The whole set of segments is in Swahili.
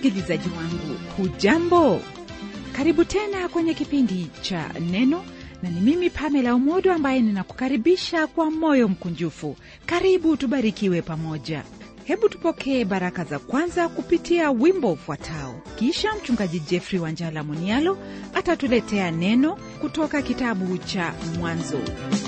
msikilizaji wangu hujambo karibu tena kwenye kipindi cha neno na ni mimi pamela umodo ambaye ninakukaribisha kwa moyo mkunjufu karibu tubarikiwe pamoja hebu tupokee baraka za kwanza kupitia wimbo ufuatao kisha mchungaji jeffrey wanjala munialo atatuletea neno kutoka kitabu cha mwanzo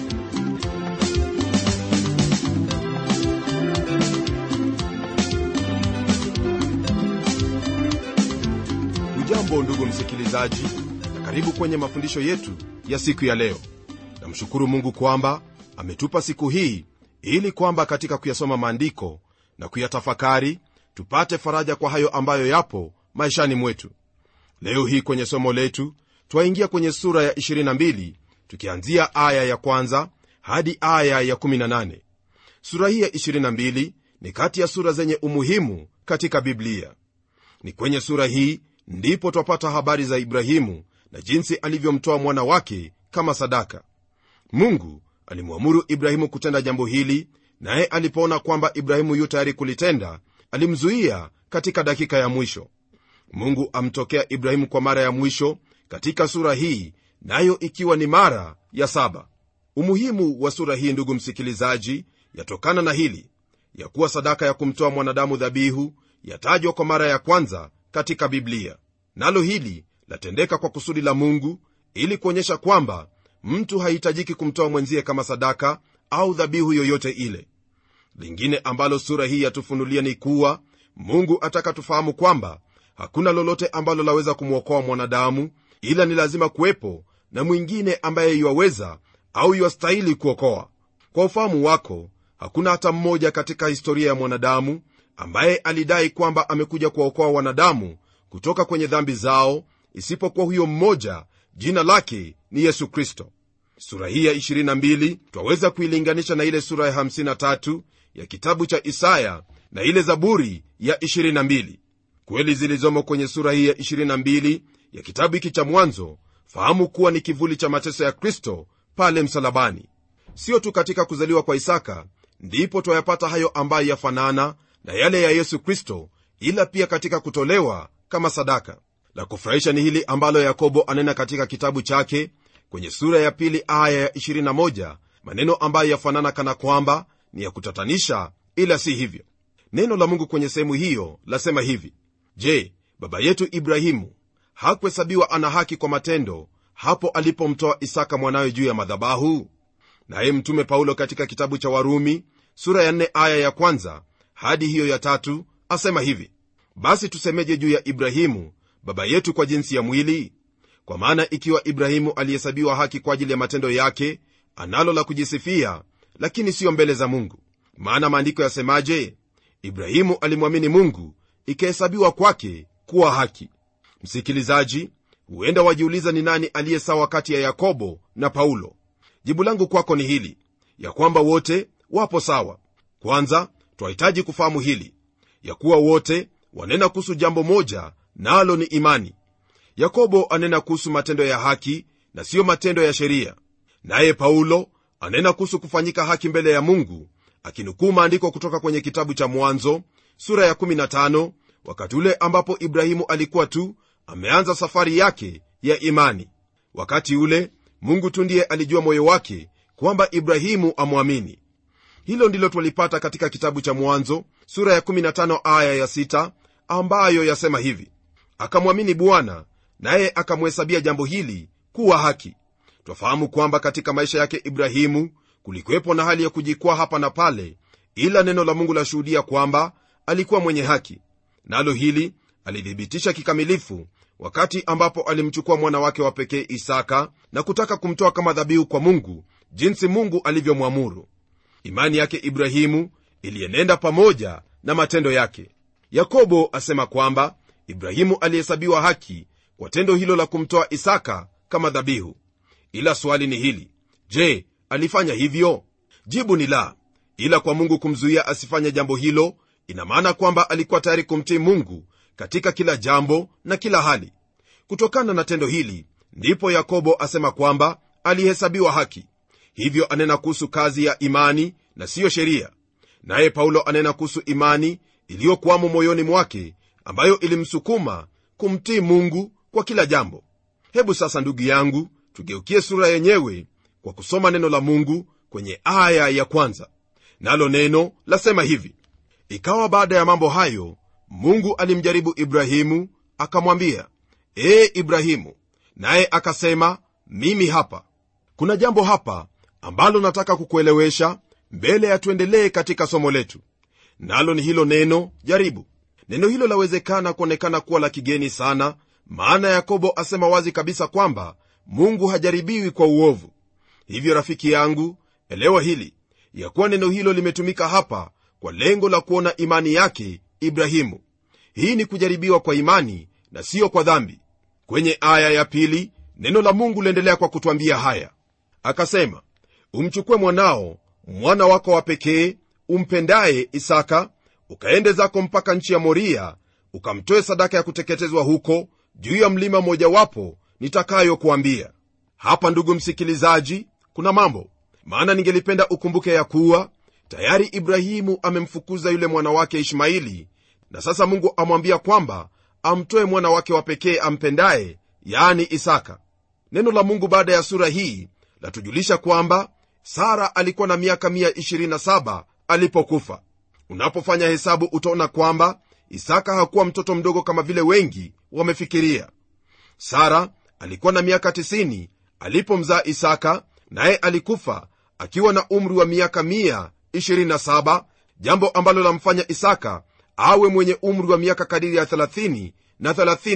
hujambo ndugu msikilizaji na karibu kwenye mafundisho yetu ya siku ya leo namshukuru mungu kwamba ametupa siku hii ili kwamba katika kuyasoma maandiko na kuyatafakari tupate faraja kwa hayo ambayo yapo maishani mwetu leo hii kwenye somo letu twaingia kwenye sura ya 22 tukianzia aya ya kwanza hadi aya ya 18 sura hii ya 22 ni kati ya sura zenye umuhimu katika biblia ni kwenye sura hii ndipo twapata habari za ibrahimu na jinsi alivyomtoa mwana wake kama sadaka mungu alimwamuru ibrahimu kutenda jambo hili naye alipoona kwamba ibrahimu yu tayari kulitenda alimzuia katika dakika ya mwisho mungu amtokea ibrahimu kwa mara ya mwisho katika sura hii nayo ikiwa ni mara ya saba umuhimu wa sura hii ndugu msikilizaji yatokana na hili ya kuwa sadaka ya kumtoa mwanadamu dhabihu yatajwa kwa mara ya kwanza katika biblia nalo hili latendeka kwa kusudi la mungu ili kuonyesha kwamba mtu hahitajiki kumtoa mwenzie kama sadaka au dhabihu yoyote ile lingine ambalo sura hii yatufunulia ni kuwa mungu ataka tufahamu kwamba hakuna lolote ambalo laweza kumwokoa mwanadamu ila ni lazima kuwepo na mwingine ambaye iwaweza au iwastahili kuokoa kwa ufahamu wako hakuna hata mmoja katika historia ya mwanadamu ambaye alidai kwamba amekuja kuwaokoa wanadamu kutoka kwenye dhambi zao isipokuwa huyo mmoja jina lake ni yesu kristo sura hii ya 22 twaweza kuilinganisha na ile sura ya 53 ya kitabu cha isaya na ile zaburi ya 22 kweli zilizomo kwenye sura hii ya 22 ya kitabu hiki cha mwanzo fahamu kuwa ni kivuli cha mateso ya kristo pale msalabani sio tu katika kuzaliwa kwa isaka ndipo twayapata hayo ambayo yafanana na yale ya yesu kristo ila pia katika kutolewa kama sadaka la kufurahisha ni hili ambalo yakobo anena katika kitabu chake kwenye sura ya pili aya ya 21 maneno ambayo yafanana kana kwamba ni ya kutatanisha ila si hivyo neno la mungu kwenye sehemu hiyo lasema hivi je baba yetu ibrahimu hakuhesabiwa ana haki kwa matendo hapo alipomtoa isaka mwanawe juu ya madhabahu naye mtume paulo katika kitabu cha warumi sura ya 4 aya ya kwanza hadi hiyo ya tatu asema hivi basi tusemeje juu ya ibrahimu baba yetu kwa jinsi ya mwili kwa maana ikiwa ibrahimu alihesabiwa haki kwa ajili ya matendo yake analo la kujisifia lakini siyo mbele za mungu maana maandiko yasemaje ibrahimu alimwamini mungu ikahesabiwa kwake kuwa haki msikilizaji huenda wajiuliza ni nani aliye sawa kati ya yakobo na paulo jibu langu kwako ni hili ya kwamba wote wapo sawa kwanza twahitaji kufahamu hili ya kuwa wote wanena kuhusu jambo moja nalo na ni imani yakobo anena kuhusu matendo ya haki na siyo matendo ya sheria naye paulo anena kuhusu kufanyika haki mbele ya mungu akinukuu maandiko kutoka kwenye kitabu cha mwanzo sura ya 15 wakati ule ambapo ibrahimu alikuwa tu ameanza safari yake ya imani wakati ule mungu tu ndiye alijua moyo wake kwamba ibrahimu amwamini hilo ndilo twalipata katika kitabu cha mwanzo sura ya 15 aya ya 6 ambayo yasema hivi akamwamini bwana naye akamhesabia jambo hili kuwa haki twafahamu kwamba katika maisha yake ibrahimu kulikuwepo na hali ya kujikwaa hapa na pale ila neno la mungu lashuhudia kwamba alikuwa mwenye haki nalo hili alithibitisha kikamilifu wakati ambapo alimchukua mwana wake wa pekee isaka na kutaka kumtoa kama dhabihu kwa mungu jinsi mungu alivyomwamuru imani yake ibrahimu ilienenda pamoja na matendo yake yakobo asema kwamba ibrahimu alihesabiwa haki kwa tendo hilo la kumtoa isaka kama dhabihu ila swali ni hili je alifanya hivyo jibu ni la ila kwa mungu kumzuia asifanye jambo hilo ina maana kwamba alikuwa tayari kumtii mungu katika kila jambo na kila hali kutokana na tendo hili ndipo yakobo asema kwamba alihesabiwa haki hivyo anena kuhusu kazi ya imani na siyo sheria naye paulo anena kuhusu imani iliyokwamo moyoni mwake ambayo ilimsukuma kumtii mungu kwa kila jambo hebu sasa ndugu yangu tugeukie sura yenyewe kwa kusoma neno la mungu kwenye aya ya kwanza nalo neno lasema hivi ikawa baada ya mambo hayo mungu alimjaribu ibrahimu akamwambia ee ibrahimu naye akasema mimi hapa kuna jambo hapa ambalo nataka kukuelewesha mbele ya tuendelee katika somo letu nalo ni hilo neno jaribu neno hilo lawezekana kuonekana kuwa la kigeni sana maana yakobo asema wazi kabisa kwamba mungu hajaribiwi kwa uovu hivyo rafiki yangu elewa hili ya kuwa neno hilo limetumika hapa kwa lengo la kuona imani yake ibrahimu hii ni kujaribiwa kwa imani na siyo kwa dhambi kwenye aya ya pili neno la mungu liendelea kwa kutwambia haya akasema umchukue mwanao mwana wako wa pekee umpendaye isaka ukaende zako mpaka nchi ya moria ukamtoe sadaka ya kuteketezwa huko juu ya mlima mojawapo nitakayokuambia hapa ndugu msikilizaji kuna mambo maana ningelipenda ukumbuke ya kuwa tayari ibrahimu amemfukuza yule mwana wake ishmaili na sasa mungu amwambia kwamba amtoe mwana wake wa pekee ampendaye yaani isaka neno la mungu baada ya sura hii latujulisha kwamba sara alikuwa na miaka 127 alipokufa unapofanya hesabu utaona kwamba isaka hakuwa mtoto mdogo kama vile wengi wamefikiria sara alikuwa na miaka 90 alipomzaa isaka naye alikufa akiwa na umri wa miaka 127 jambo ambalo lamfanya isaka awe mwenye umri wa miaka kadiri ya 30 na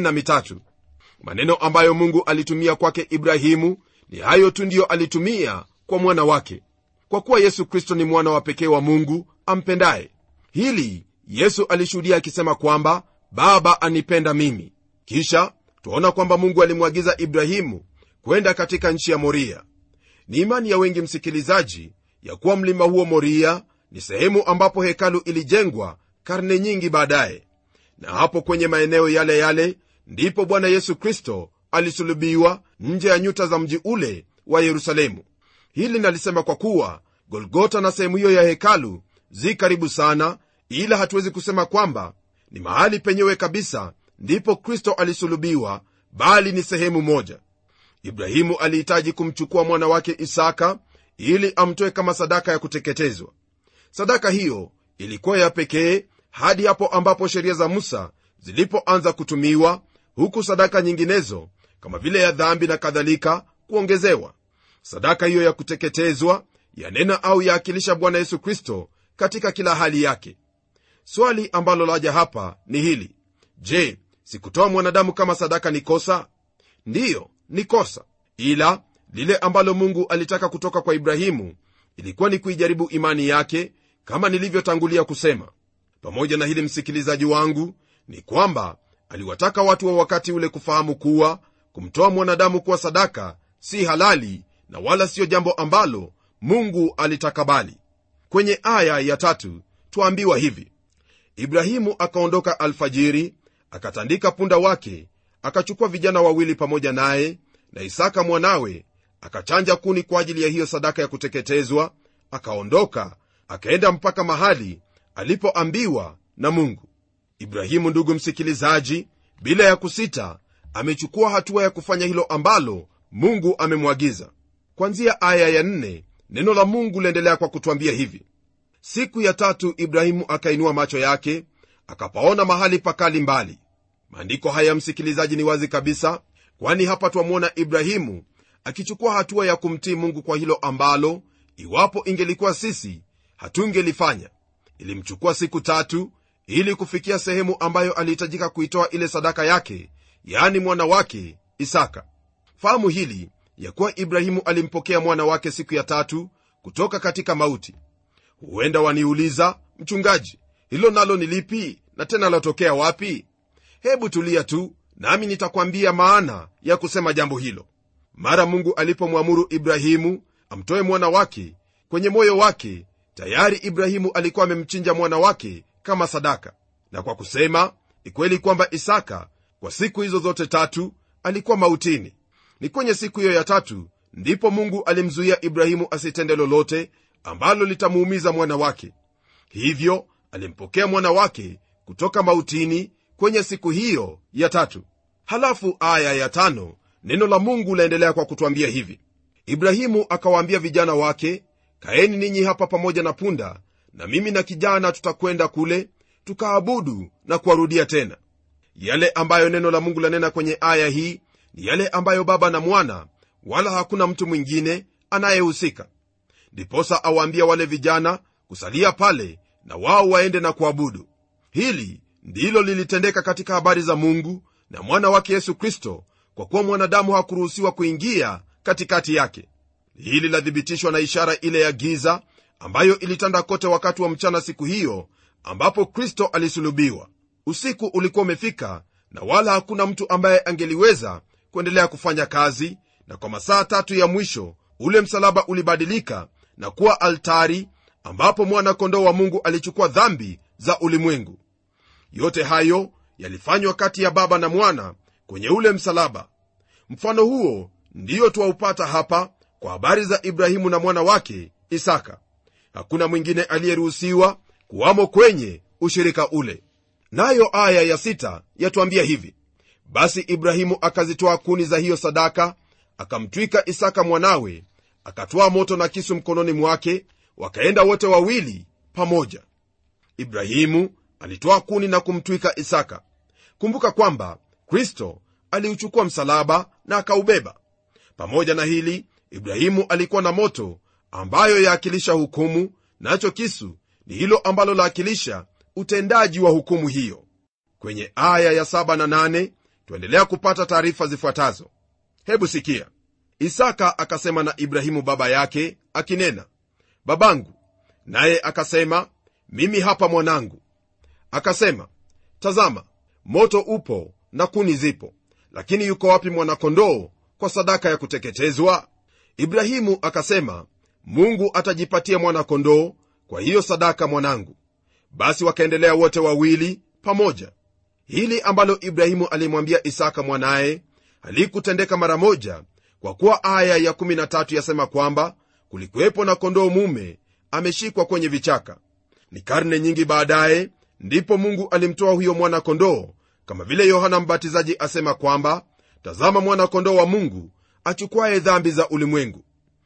33 maneno ambayo mungu alitumia kwake ibrahimu ni hayo tu ndiyo alitumia kwa mwana wake kwa kuwa yesu kristo ni mwana wa pekee wa mungu ampendaye hili yesu alishuhudia akisema kwamba baba anipenda mimi kisha twaona kwamba mungu alimwagiza ibrahimu kwenda katika nchi ya moria ni imani ya wengi msikilizaji ya kuwa mlima huo moria ni sehemu ambapo hekalu ilijengwa karne nyingi baadaye na hapo kwenye maeneo yale yale ndipo bwana yesu kristo alisulubiwa nje ya nyuta za mji ule wa yerusalemu hili nalisema kwa kuwa golgota na sehemu hiyo ya hekalu zi karibu sana ila hatuwezi kusema kwamba ni mahali penyewe kabisa ndipo kristo alisulubiwa bali ni sehemu moja ibrahimu alihitaji kumchukua mwana wake isaka ili amtoe kama sadaka ya kuteketezwa sadaka hiyo ilikuwa ya pekee hadi hapo ambapo sheria za musa zilipoanza kutumiwa huku sadaka nyinginezo kama vile ya dhambi na kadhalika kuongezewa sadaka hiyo ya kuteketezwa yanena au yaakilisha bwana yesu kristo katika kila hali yake swali ambalo laja hapa ni hili je sikutoa mwanadamu kama sadaka ni kosa ndiyo ni kosa ila lile ambalo mungu alitaka kutoka kwa ibrahimu ilikuwa ni kuijaribu imani yake kama nilivyotangulia kusema pamoja na hili msikilizaji wangu ni kwamba aliwataka watu wa wakati ule kufahamu kuwa kumtoa mwanadamu kuwa sadaka si halali na wala siyo jambo ambalo mungu alitakabali kwenye aya ya tatu twaambiwa hivi ibrahimu akaondoka alfajiri akatandika punda wake akachukua vijana wawili pamoja naye na isaka mwanawe akachanja kuni kwa ajili ya hiyo sadaka ya kuteketezwa akaondoka akaenda mpaka mahali alipoambiwa na mungu ibrahimu ndugu msikilizaji bila ya kusita amechukua hatua ya kufanya hilo ambalo mungu amemwagiza kwanzia aya ya nne, neno la mungu liendelea kwa kutwambia hivi siku ya tatu ibrahimu akainua macho yake akapaona mahali pakali mbali maandiko haya msikilizaji ni wazi kabisa kwani hapa twamwona ibrahimu akichukua hatua ya kumtii mungu kwa hilo ambalo iwapo ingelikuwa sisi hatungelifanya ilimchukua siku tatu ili kufikia sehemu ambayo alihitajika kuitoa ile sadaka yake yaani mwana wake isaka fahamu hili ya kuwa ibrahimu alimpokea mwana wake siku ya tatu kutoka katika mauti huenda waniuliza mchungaji hilo nalo ni lipi na tena latokea wapi hebu tulia tu nami nitakwambia maana ya kusema jambo hilo mara mungu alipomwamuru ibrahimu amtoe mwana wake kwenye moyo wake tayari ibrahimu alikuwa amemchinja mwana wake kama sadaka na kwa kusema ni kweli kwamba isaka kwa siku hizo zote tatu alikuwa mautini ni kwenye siku hiyo ya tatu ndipo mungu alimzuia ibrahimu asitende lolote ambalo litamuumiza mwana wake hivyo alimpokea mwana wake kutoka mautini kwenye siku hiyo ya tatu halafu aya ya tano neno la mungu laendelea kwa kutwambia hivi ibrahimu akawaambia vijana wake kaeni ninyi hapa pamoja na punda na mimi na kijana tutakwenda kule tukaabudu na kuwarudia tena yale ambayo neno la mungu lanena kwenye aya hii ni yale ambayo baba na mwana wala hakuna mtu mwingine anayehusika ndiposa awaambia wale vijana kusalia pale na wao waende na kuabudu hili ndilo lilitendeka katika habari za mungu na mwana wake yesu kristo kwa kuwa mwanadamu hakuruhusiwa kuingia katikati yake hili lathibitishwa na ishara ile ya giza ambayo ilitanda kote wakati wa mchana siku hiyo ambapo kristo alisulubiwa usiku ulikuwa umefika na wala hakuna mtu ambaye angeliweza kuendelea kufanya kazi na kwa masaa tatu ya mwisho ule msalaba ulibadilika na kuwa altari ambapo mwana-kondoo wa mungu alichukua dhambi za ulimwengu yote hayo yalifanywa kati ya baba na mwana kwenye ule msalaba mfano huo ndiyo twaupata hapa kwa habari za ibrahimu na mwana wake isaka hakuna mwingine aliyeruhusiwa kuwamo kwenye ushirika ule nayo aya ya sita yatwambia hivi basi ibrahimu akazitoa kuni za hiyo sadaka akamtwika isaka mwanawe akatwaa moto na kisu mkononi mwake wakaenda wote wawili pamoja ibrahimu alitwaa kuni na kumtwika isaka kumbuka kwamba kristo aliuchukua msalaba na akaubeba pamoja na hili ibrahimu alikuwa na moto ambayo yaakilisha hukumu nacho kisu ni hilo ambalo laakilisha utendaji wa hukumu hiyo kwenye aya ya 7 na 8 tuendelea kupata taarifa zifuatazo hebu sikia isaka akasema na ibrahimu baba yake akinena babangu naye akasema mimi hapa mwanangu akasema tazama moto upo na kuni zipo lakini yuko wapi mwanakondoo kwa sadaka ya kuteketezwa ibrahimu akasema mungu atajipatia mwana-kondoo kwa hiyo sadaka mwanangu basi wakaendelea wote wawili pamoja hili ambalo ibrahimu alimwambia isaka mwanaye halikutendeka mara moja kwa kuwa aya ya 13 yasema kwamba kulikuwepo na kondoo mume ameshikwa kwenye vichaka ni karne nyingi baadaye ndipo mungu alimtoa huyo mwana-kondoo kama vile yohana mbatizaji asema kwamba tazama mwana-kondoo wa mungu achukwaye dhambi za ulimwengu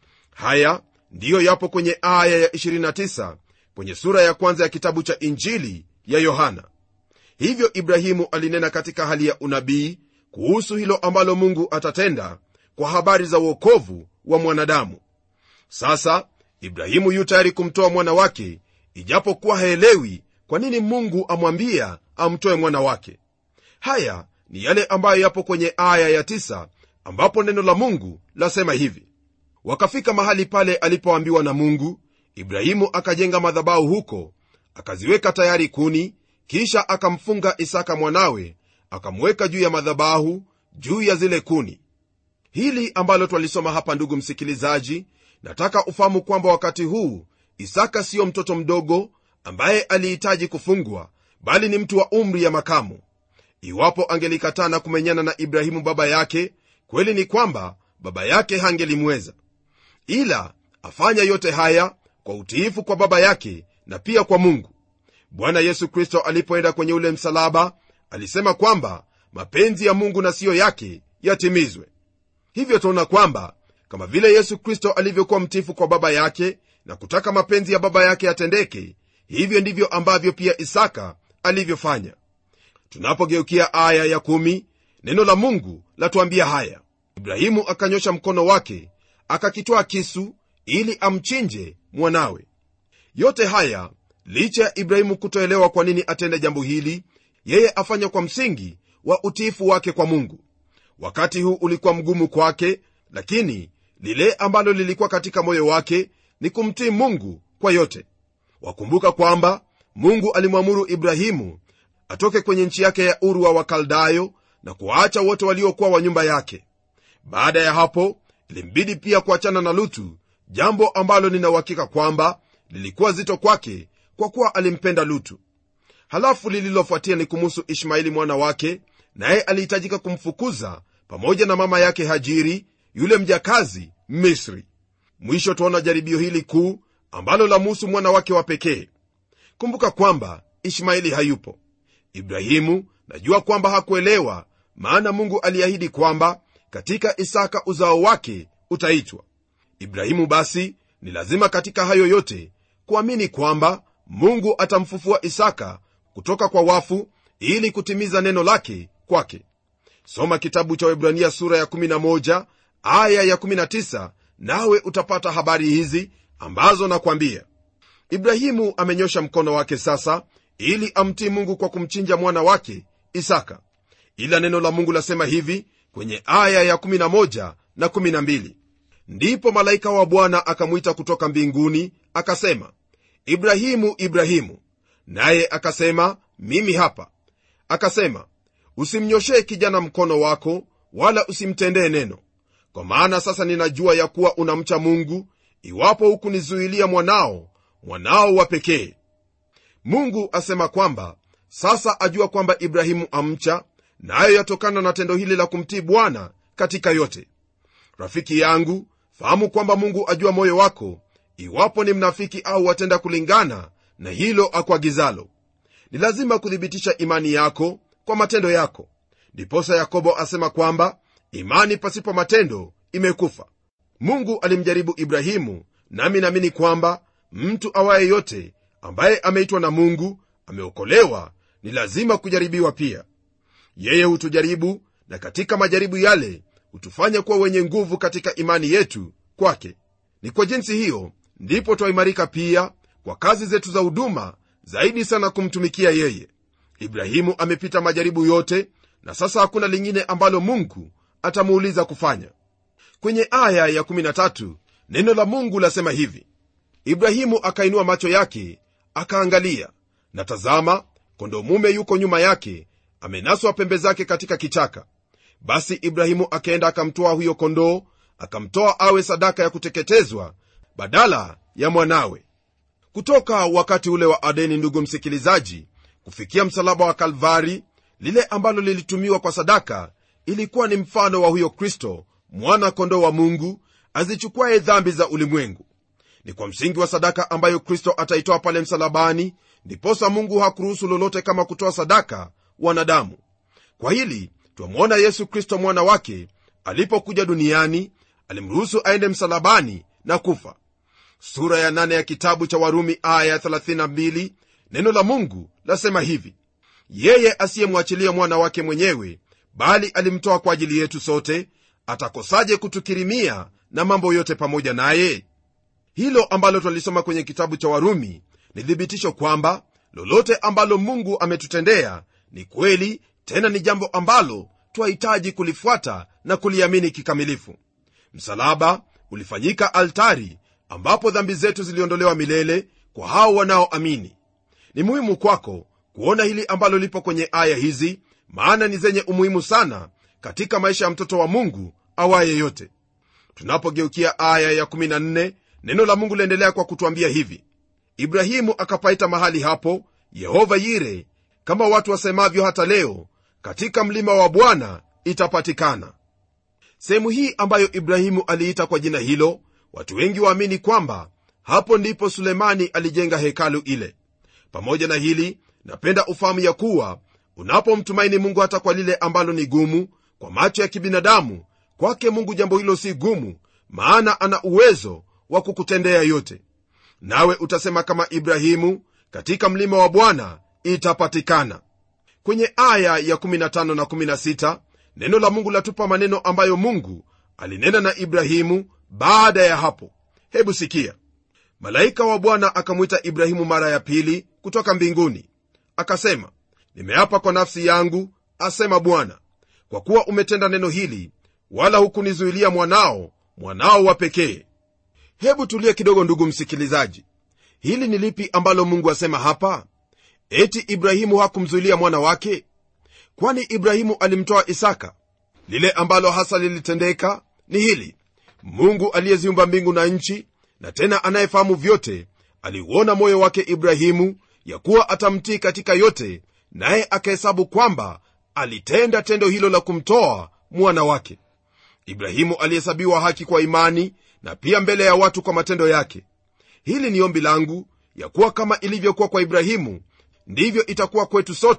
haya ndiyo yapo kwenye aya ya 29 kwenye sura ya kwanza ya kitabu cha injili ya yohana hivyo ibrahimu alinena katika hali ya unabii kuhusu hilo ambalo mungu atatenda kwa habari za uokovu wa mwanadamu sasa ibrahimu yu tayari kumtoa mwana wake ijapokuwa haelewi kwa nini mungu amwambia amtoe mwana wake haya ni yale ambayo yapo kwenye aya ya tisa, ambapo neno la mungu lasema hivi wakafika mahali pale alipoambiwa na mungu ibrahimu akajenga madhabahu huko akaziweka tayari kuni kisha akamfunga isaka mwanawe akamweka juu ya madhabahu juu ya zile kuni hili ambalo twalisoma hapa ndugu msikilizaji nataka ufahamu kwamba wakati huu isaka siyo mtoto mdogo ambaye alihitaji kufungwa bali ni mtu wa umri ya makamu iwapo angelikataa na kumenyana na ibrahimu baba yake kweli ni kwamba baba yake hangelimweza ila afanya yote haya kwa utiifu kwa baba yake na pia kwa mungu bwana yesu kristo alipoenda kwenye ule msalaba alisema kwamba mapenzi ya mungu na siyo yake yatimizwe hivyo tunaona kwamba kama vile yesu kristo alivyokuwa mtifu kwa baba yake na kutaka mapenzi ya baba yake yatendeke hivyo ndivyo ambavyo pia isaka alivyofanya tunapogeukia aya ya kumi, neno la mungu latuambia haya ibrahimu akanyosha mkono wake akakitwaa kisu ili amchinje mwanawe yote haya licha ya ibrahimu kutoelewa kwa nini atende jambo hili yeye afanya kwa msingi wa utiifu wake kwa mungu wakati huu ulikuwa mgumu kwake lakini lile ambalo lilikuwa katika moyo wake ni kumtii mungu kwa yote wakumbuka kwamba mungu alimwamuru ibrahimu atoke kwenye nchi yake ya uru wa wakaldayo na kuwaacha wote waliokuwa wa nyumba yake baada ya hapo ilimbidi pia kuachana na lutu jambo ambalo ninauhakika kwamba lilikuwa zito kwake kwa kuwa alimpenda lutu halafu lililofuatia ni kumuhusu ishmaeli mwana wake naye alihitajika kumfukuza pamoja na mama yake hajiri yule mjakazi misri mwisho twaona jaribio hili kuu ambalo lamuhusu mwana wake wa pekee kumbuka kwamba ishmaeli hayupo ibrahimu najua kwamba hakuelewa maana mungu aliahidi kwamba katika isaka uzao wake utaitwa ibrahimu basi ni lazima katika hayo yote kuamini kwamba mungu atamfufua isaka kutoka kwa wafu ili kutimiza neno lake kwake soma kitabu cha webrania sura ya 11 aya ya 19 nawe utapata habari hizi ambazo nakwambia ibrahimu amenyosha mkono wake sasa ili amtii mungu kwa kumchinja mwana wake isaka ila neno la mungu lasema hivi kwenye aya ya 11 na 12 ndipo malaika wa bwana akamwita kutoka mbinguni akasema ibrahimu ibrahimu naye akasema mimi hapa akasema usimnyoshee kijana mkono wako wala usimtendee neno kwa maana sasa ninajua ya kuwa unamcha mungu iwapo hukunizuilia mwanao mwanao wa pekee mungu asema kwamba sasa ajua kwamba ibrahimu amcha nayo yatokana na tendo hili la kumtii bwana katika yote rafiki yangu fahamu kwamba mungu ajua moyo wako iwapo ni mnafiki au watenda kulingana na hilo akuagizalo ni lazima kuthibitisha imani yako kwa matendo yako ndiposa yakobo asema kwamba imani pasipo matendo imekufa mungu alimjaribu ibrahimu nami naamini kwamba mtu awaye yote ambaye ameitwa na mungu ameokolewa ni lazima kujaribiwa pia yeye hutujaribu na katika majaribu yale hutufanya kuwa wenye nguvu katika imani yetu kwake ni kwa jinsi hiyo ndipo twaimarika pia kwa kazi zetu za huduma zaidi sana kumtumikia yeye ibrahimu amepita majaribu yote na sasa hakuna lingine ambalo mungu atamuuliza kufanya kwenye aya ya 13 neno la mungu lasema hivi ibrahimu akainua macho yake akaangalia na tazama kondoo mume yuko nyuma yake amenaswa pembe zake katika kichaka basi ibrahimu akaenda akamtoa huyo kondoo akamtoa awe sadaka ya kuteketezwa badala ya mwanawe kutoka wakati ule wa adeni ndugu msikilizaji kufikia msalaba wa kalvari lile ambalo lilitumiwa kwa sadaka ilikuwa ni mfano wa huyo kristo mwana kondoo wa mungu azichukuaye dhambi za ulimwengu ni kwa msingi wa sadaka ambayo kristo ataitoa pale msalabani ndiposa mungu hakuruhusu lolote kama kutoa sadaka wanadamu kwa hili twamwona yesu kristo mwana wake alipokuja duniani alimruhusu aende msalabani na kufa sura ya nane ya kitabu cha warumi aya ya 32 neno la mungu lasema hivi yeye asiyemwachilia mwana wake mwenyewe bali alimtoa kwa ajili yetu sote atakosaje kutukirimia na mambo yote pamoja naye hilo ambalo twalisoma kwenye kitabu cha warumi ni thibitisho kwamba lolote ambalo mungu ametutendea ni kweli tena ni jambo ambalo twahitaji kulifuata na kuliamini kikamilifu msalaba ulifanyika altari ambapo dhambi zetu ziliondolewa milele kwa hao wanaoamini ni muhimu kwako kuona hili ambalo lipo kwenye aya hizi maana ni zenye umuhimu sana katika maisha ya mtoto wa mungu awaye yote tunapogeukia aya ya14 neno la mungu liendelea kwa kutwambia hivi ibrahimu akapaita mahali hapo yehova yire kama watu wasemavyo hata leo katika mlima wa bwana itapatikana sehemu hii ambayo ibrahimu aliita kwa jina hilo watu wengi waamini kwamba hapo ndipo sulemani alijenga hekalu ile pamoja na hili napenda ufahamu ya kuwa unapomtumaini mungu hata kwa lile ambalo ni gumu kwa macho ya kibinadamu kwake mungu jambo hilo si gumu maana ana uwezo wa kukutendea yote nawe utasema kama ibrahimu katika mlima wa bwana itapatikana kwenye aya ya 15 na 16 neno la mungu latupa maneno ambayo mungu alinena na ibrahimu baada ya hapo hebu sikia malaika wa bwana akamwita ibrahimu mara ya pili kutoka mbinguni akasema nimeapa kwa nafsi yangu asema bwana kwa kuwa umetenda neno hili wala hukunizuilia mwanao mwanao wa pekee hebu tulie kidogo ndugu msikilizaji hili ni lipi ambalo mungu asema hapa eti ibrahimu hakumzuilia mwana wake kwani ibrahimu alimtoa isaka lile ambalo hasa lilitendeka ni hili mungu aliyeziumba mbingu na nchi na tena anayefahamu vyote aliuona moyo wake ibrahimu ya kuwa atamtii katika yote naye akahesabu kwamba alitenda tendo hilo la kumtoa mwana wake ibrahimu alihesabiwa haki kwa imani na pia mbele ya watu kwa matendo yake hili ni ombi langu ya kuwa kama ilivyokuwa kwa ibrahimu ndivyo itakuwa kwetu sote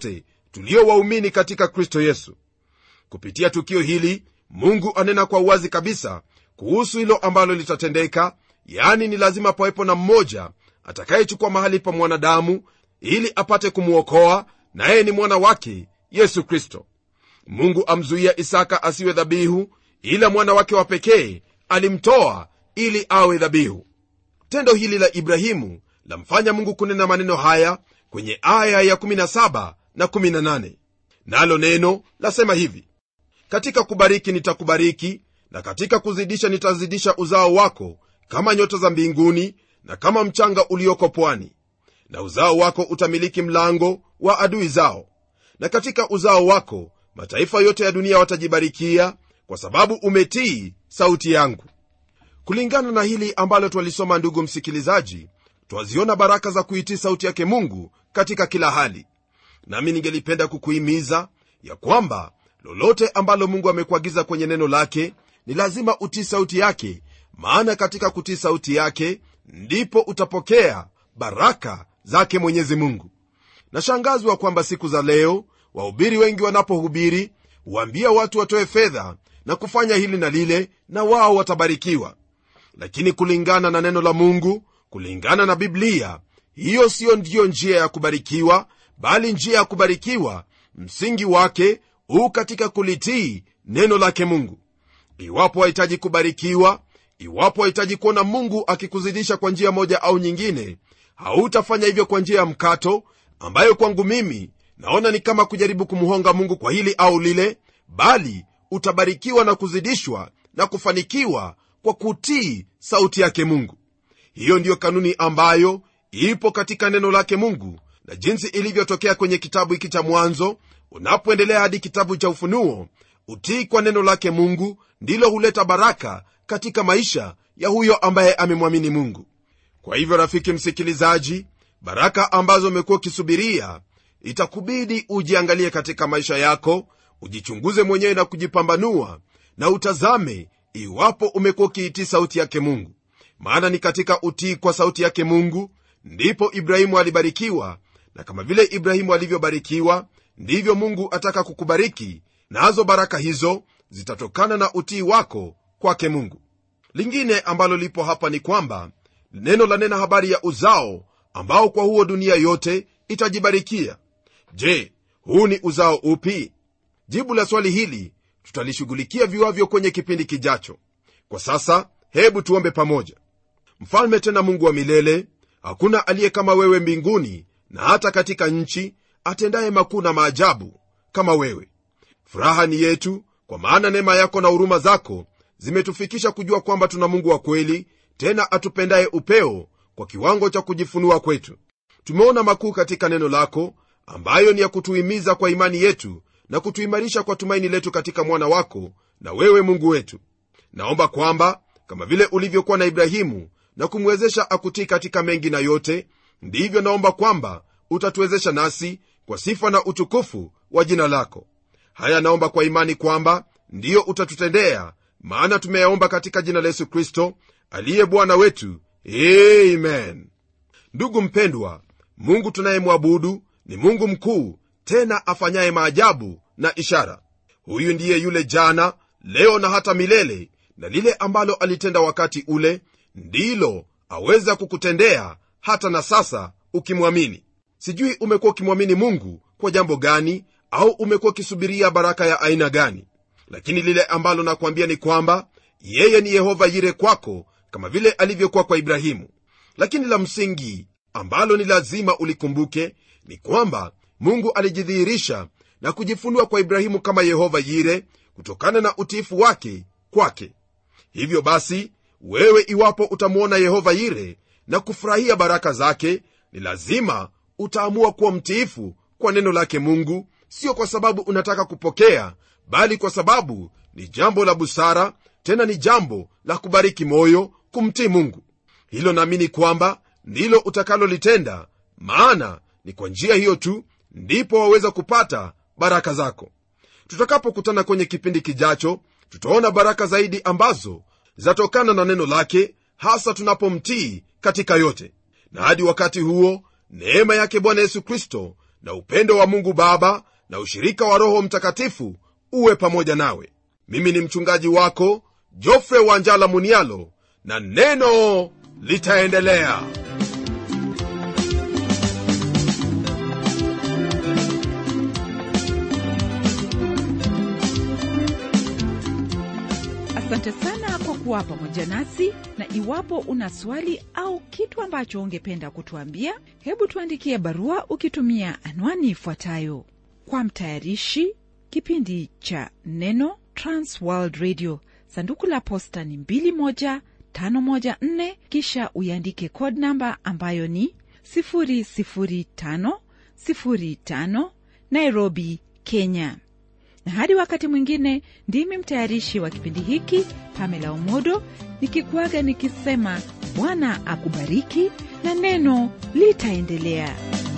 tulio waumini katika kristo yesu kupitia tukio hili mungu anena kwa uwazi kabisa kuhusu hilo ambalo litatendeka yaani ni lazima pawepo na mmoja atakayechukua mahali pa mwanadamu ili apate kumwokoa naye ni mwana wake yesu kristo mungu amzuia isaka asiwe dhabihu ila mwana wake wa pekee alimtoa ili awe dhabihu tendo hili la ibrahimu lamfanya mungu kunena maneno haya kwenye aya ya 17 na 18 nalo neno lasema hivi katika kubariki nitakubariki na katika kuzidisha nitazidisha uzao wako kama nyota za mbinguni na kama mchanga ulioko pwani na uzao wako utamiliki mlango wa adui zao na katika uzao wako mataifa yote ya dunia watajibarikia kwa sababu umetii sauti yangu kulingana na hili ambalo twalisoma ndugu msikilizaji twaziona baraka za kuitii sauti yake mungu katika kila hali nami ningelipenda kukuhimiza ya kwamba lolote ambalo mungu amekuagiza kwenye neno lake ni lazima utii sauti yake maana katika kutii sauti yake ndipo utapokea baraka zake mwenyezi mungu nashangazwa kwamba siku za leo wahubiri wengi wanapohubiri huambia watu watoe fedha na kufanya hili na lile na wao watabarikiwa lakini kulingana na neno la mungu kulingana na biblia hiyo siyo ndiyo njia ya kubarikiwa bali njia ya kubarikiwa msingi wake huu katika kulitii neno lake mungu iwapo wahitaji kubarikiwa iwapo wahitaji kuona mungu akikuzidisha kwa njia moja au nyingine hautafanya hivyo kwa njia ya mkato ambayo kwangu mimi naona ni kama kujaribu kumhonga mungu kwa hili au lile bali utabarikiwa na kuzidishwa na kufanikiwa kwa kutii sauti yake mungu hiyo ndiyo kanuni ambayo ipo katika neno lake mungu na jinsi ilivyotokea kwenye kitabu hiki cha mwanzo unapoendelea hadi kitabu cha ufunuo utii kwa neno lake mungu ndilo huleta baraka katika maisha ya huyo ambaye amemwamini mungu kwa hivyo rafiki msikilizaji baraka ambazo umekuwa ukisubiria itakubidi ujiangalie katika maisha yako ujichunguze mwenyewe na kujipambanua na utazame iwapo umekuwa ukiitii sauti yake mungu maana ni katika utii kwa sauti yake mungu ndipo ibrahimu alibarikiwa na kama vile ibrahimu alivyobarikiwa ndivyo mungu ataka kukubariki nazo na baraka hizo zitatokana na utii wako kwake mungu lingine ambalo lipo hapa ni kwamba neno la nena habari ya uzao ambao kwa huo dunia yote itajibarikia je huu ni uzao upi jibu la swali hili tutalishughulikia viwavyo kwenye kipindi kijacho kwa sasa hebu tuombe pamoja mfalme tena mungu wa milele hakuna aliye kama wewe mbinguni na hata katika nchi atendaye makuu na maajabu kama wewe furaha ni yetu kwa maana neema yako na huruma zako zimetufikisha kujua kwamba tuna mungu wa kweli tena atupendaye upeo kwa kiwango cha kujifunua kwetu tumeona makuu katika neno lako ambayo ni ya kutuhimiza kwa imani yetu na kutuimarisha kwa tumaini letu katika mwana wako na wewe mungu wetu naomba kwamba kama vile ulivyokuwa na ibrahimu na kumwezesha akutii katika mengi na yote ndivyo naomba kwamba utatuwezesha nasi kwa sifa na utukufu wa jina lako haya naomba kwa imani kwamba ndiyo utatutendea maana tumeyaomba katika jina la yesu kristo aliye bwana wetu amen ndugu mpendwa mungu tunayemwabudu ni mungu mkuu tena afanyaye maajabu na ishara huyu ndiye yule jana leo na hata milele na lile ambalo alitenda wakati ule ndilo aweza kukutendea hata na sasa ukimwamini sijui umekuwa ukimwamini mungu kwa jambo gani au umekuwa ukisubiria baraka ya aina gani lakini lile ambalo nakwambia ni kwamba yeye ni yehova yire kwako kama vile alivyokuwa kwa ibrahimu lakini la msingi ambalo ni lazima ulikumbuke ni kwamba mungu alijidhihirisha na kujifunua kwa ibrahimu kama yehova yire kutokana na utiifu wake kwake hivyo basi wewe iwapo utamwona yehova yire na kufurahia baraka zake ni lazima utaamua kuwa mtiifu kwa neno lake mungu sio kwa sababu unataka kupokea bali kwa sababu ni jambo la busara tena ni jambo la kubariki moyo kumtii mungu hilo naamini kwamba ndilo utakalolitenda maana ni kwa njia hiyo tu ndipo waweza kupata baraka zako tutakapokutana kwenye kipindi kijacho tutaona baraka zaidi ambazo zatokana na neno lake hasa tunapomtii katika yote na hadi wakati huo neema yake bwana yesu kristo na upendo wa mungu baba na ushirika wa roho mtakatifu uwe pamoja nawe mimi ni mchungaji wako jofre wanjala munialo na neno litaendelea asante sana kwa kuwa pamoja nasi na iwapo una swali au kitu ambacho ungependa kutuambia hebu tuandikie barua ukitumia anwani ifuatayo kwa mtayarishi kipindi cha neno transworld radio sanduku la posta ni 21514 kisha uiandike code namba ambayo ni 00505 nairobi kenya na hadi wakati mwingine ndimi mtayarishi wa kipindi hiki pamela umodo nikikuaga nikisema bwana akubariki na neno litaendelea